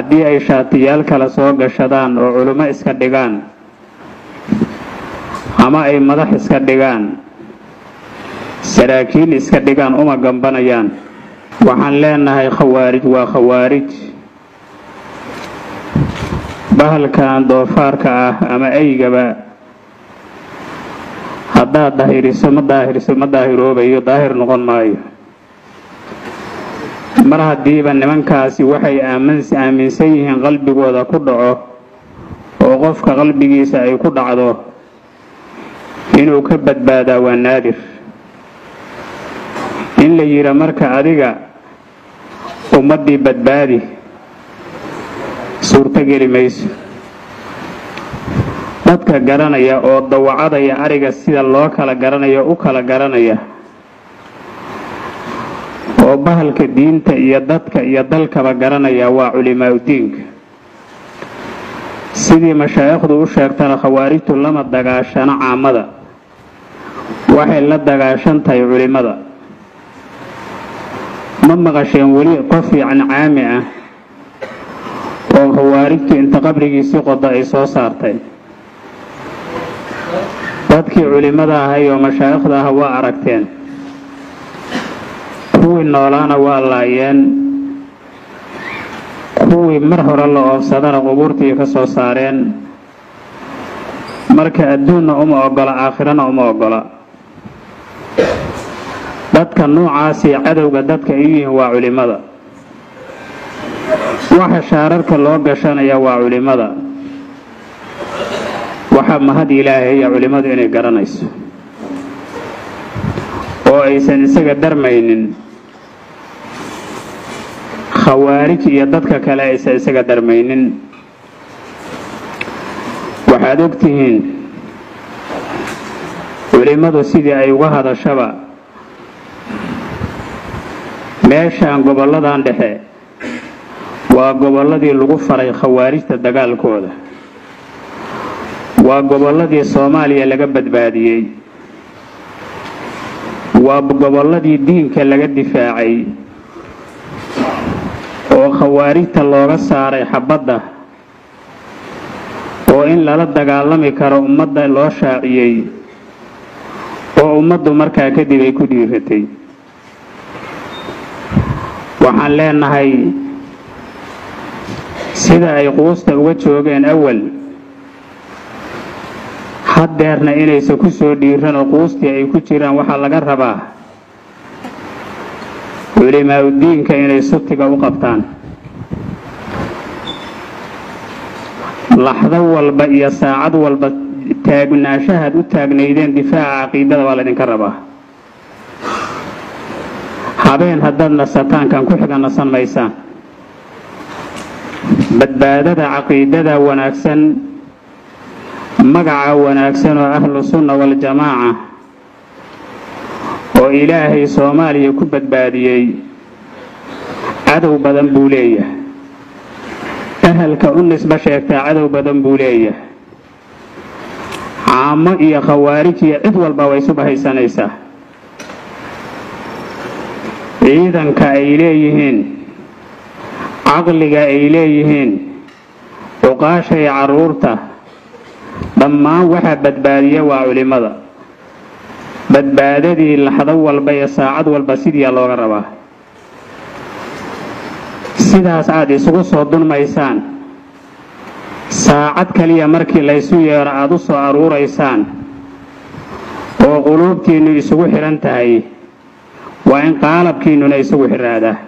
haddii ay shaatiyaal kale soo gashadaan oo culimo iska dhigaan ama ay madax iska dhigaan saraakiil iska dhigaan uma gambanayaan waxaan leenahay khawaarij waa khawaarij bahalkan doofaarka ah ama eygaba haddaad daahiriso ma daahiriso ma daahiroobayo daahir noqon maayo mar haddiiba nimankaasi waxay aaminsan yihiin qalbigooda ku dhaco oo qofka qalbigiisa ay ku dhacdo inuu ka badbaadaa waa naadir in la yidha marka adiga ummaddii badbaadi suurtogeli mayso dadka garanaya oo dawacadaya ariga sida loo kala garanayo u kala garanaya oo bahalka diinta iyo dadka iyo dalkaba garanaya waa culimaaudiinka sidii mashaa'ikhdu u sheegtana khawaarijtu lama dagaashano caamada waxay la dagaashan tahay culimmada ma maqasheen weli qof yacni caami ah oo khawaarijtu inta qabrigiisii qodo ay soo saartay dadkii culimmada ahay oo mashaa'ikhda ah waa aragteen kuwii noolaana waa laayeen kuwii mar hore la oofsadana qubuurtii ka soo saareen marka adduunna uma ogola aakhirana uma ogola dadka noocaasii cadowga dadka ay yihiin waa culimmada waxa shaararka loo gashanaya waa culimmada waxaa mahad ilaahaya culimmadu inay garanayso oo aysan isaga darmaynin khawaarij iyo dadka kale aysan isaga darmaynin waxaad ogtihiin culimmadu sidii ay uga hadashaba meeshaan gobolladan dhexe waa gobolladii lagu faray khawaarijta dagaalkooda waa gobolladii soomaaliya laga badbaadiyey waa gobolladii diinka laga difaacay oo khawaarijta looga saaray xabadda oo in lala dagaalami karo ummadda loo shaaciyey oo ummaddu markaa kadib ay ku dhiiratay waxaan leenahay sida ay quusta uga joogeen awal haddeerna inaysan ku soo dhiiran oo quustii ay ku jiraan waxaa laga rabaa culimaaudiinka inay sutiga u qabtaan laxdo walba iyo saacad walba taagnaanshahaad u taagnaydeen difaaca caqiidada waa laydinka rabaa habeen haddaad nasataan kan ku xiga nasan maysaan badbaadada caqiidada wanaagsan magaca wanaagsan oo ahlu sunna waljamaaca oo ilaahay soomaaliya ku badbaadiyey cadow badan buu leeyahay ahalka u nisbo sheegtaa cadow badan buu leeyahay caamo iyo khawaarij iyo cid walba way isu bahaysanaysaa ciidanka ay leeyihiin caqliga ay leeyihiin cuqaasha iyo carruurta dhammaan waxaa badbaadiya waa culimmada badbaadadii laxdo walba iyo saacad walba sidiiyaa looga rabaa sidaas aad isugu soo dunmaysaan saacad kaliya markii laysu yeero aada u soo aruuraysaan oo quluubtiinnu isugu xidhan tahay waa in qaalabkiinnuna isugu xidhaadaa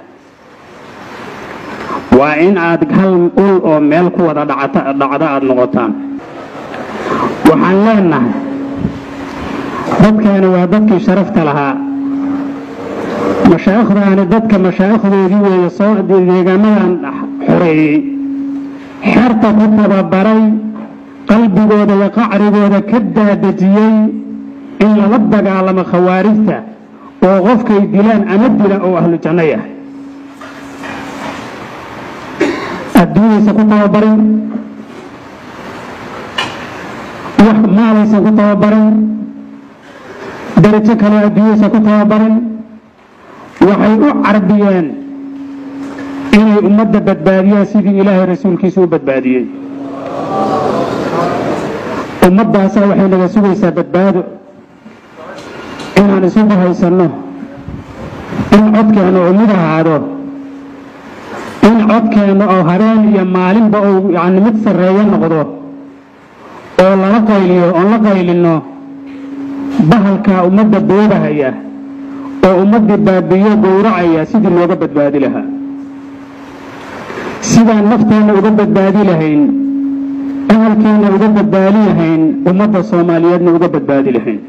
waa in aad hal ul oo meel ku wada dhacdo aada noqotaan waxaan leenahay dadkaani waa dadkii sharafta lahaa mashaa'ikhdaani dadka mashaa'ikhdoodii weeye soo deegaamadan xoreeyey xerta ku tababaray qalbigooda iyo qacrigooda ka daadejiyey in lala dagaalamo khawaarijta oo qofkay dilaan ama dila oo ahlu janno yahay adduunyaysan ku tababarin wax maalaysan ku tababarin darajo kaleo adduunyaysan ku tababarin waxay u carbiyeen inay inay ummadda badbaadiyaan sidii ilaahay rasuulkiisa u badbaadiyey ummaddaasaa waxay naga sugaysaa badbaado inaan isugu haysanno in codkeenna uu mid ahaado in codkeenna oo habeen iyo maalinba uu yacni mid sarreeyo noqdo oo lala qayliyo oon la qaylinno bahalkaa ummadda boobahaya oo ummaddii baabiyo gowracaya sidii looga badbaadi lahaa sidaan nafteenna uga badbaadi lahayn ahalkeenna uga badbaadi lahayn ummadda soomaaliyeedna uga badbaadi lahayn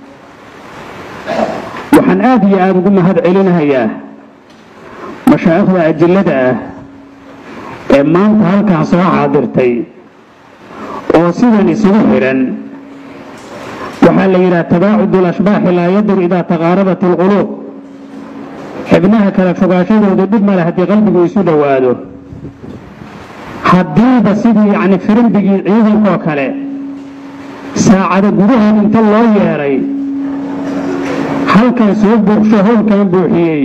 waxaan aad iyo aada ugu mahad celinahayaa mashaa'ikhda ajillada ah ee maanta halkaan soo xaadirtay oo sidan isugu xidhan waxaa la yidhaha tabaacud alashbaaxi laa yadur idaa taqaarabat alquluub xibnaha kala fogaashadoodu dhib male haddii qalbigu isu dhowaado haddiiba sidii yacni firimbigii ciidankoo kale saacada gudahood inta loo yeedhay halkan soo buuqsho howlkan buuxiyey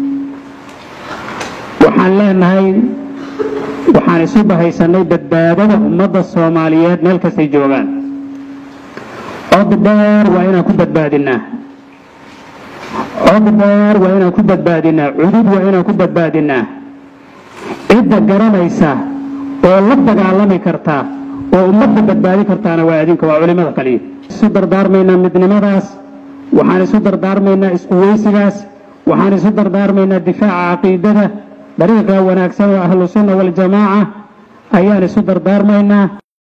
waxaan leenahay waxaan isu bahaysannay badbaadada ummadda soomaaliyeed meel kastay joogaan cod dheer waa inaan ku badbaadinnaa cod dheer waa inaan ku badbaadinnaa cudud waa inaan ku badbaadinnaa cidda garanaysa oo la dagaalami karta oo ummadda badbaadi kartaana waa adinka waa culimmada kaliya isu dardaarmaynaa midnimadaas waxaan isu dardaarmaynaa isquweysigaas waxaan isu dardaarmaynaa difaaca caqiidada dariiqa wanaagsan oo ahlu sunna waljamaaca ayaan isu dardaarmaynaa